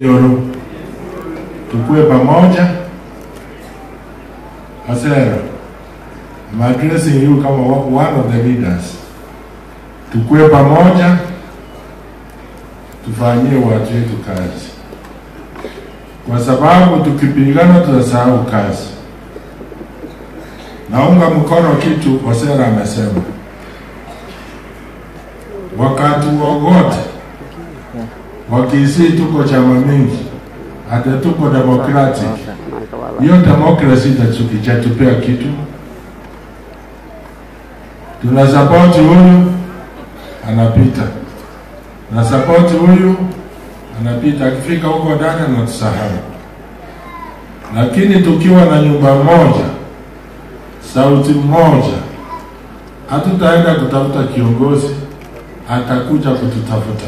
Yoro, tukue pamoja. Asera, I'm addressing you kama one of the leaders. Tukue pamoja, tufanyie watu wetu kazi, kwa sababu tukipigana tutasahau kazi. Naunga mkono kitu Osera amesema, wakati wowote wakisi tuko chama mingi, hata tuko democratic, hiyo demokrasi itatupea kitu. Tuna support huyu anapita, na support huyu anapita, akifika huko ndani anatusahau. Lakini tukiwa na nyumba moja, sauti moja, hatutaenda kutafuta kiongozi, atakuja kututafuta.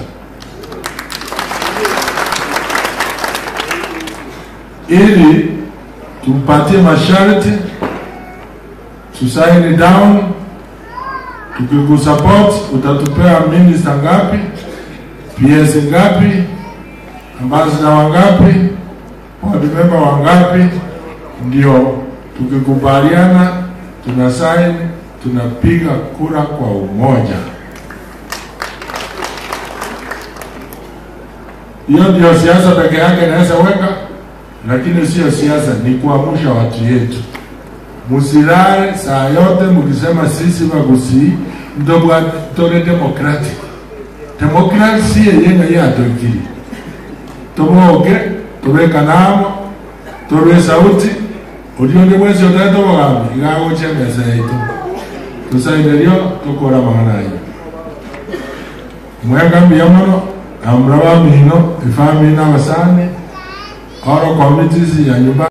ili tumpatie masharti tusaini down. Tukikusupport utatupea minista ngapi, PS ngapi, ambassador wangapi, board member wangapi, ndio tukikubaliana tuna sign, tunapiga kura kwa umoja. Hiyo ndio siasa peke yake inaweza weka lakini sio siasa, ni kuamsha watu yetu. Musilale saa yote mukisema sisi Bagusi ndobwa tore democratic demokrasi yenyenga yatokiri toboge tobeka namo torwe sauti ulionge mwezi otato bogambi igagoche mesa yaitu tusaiderio tukora magana ayo mwegambiya mono amura bamino ifamili n'abasane oro committees ya nyumba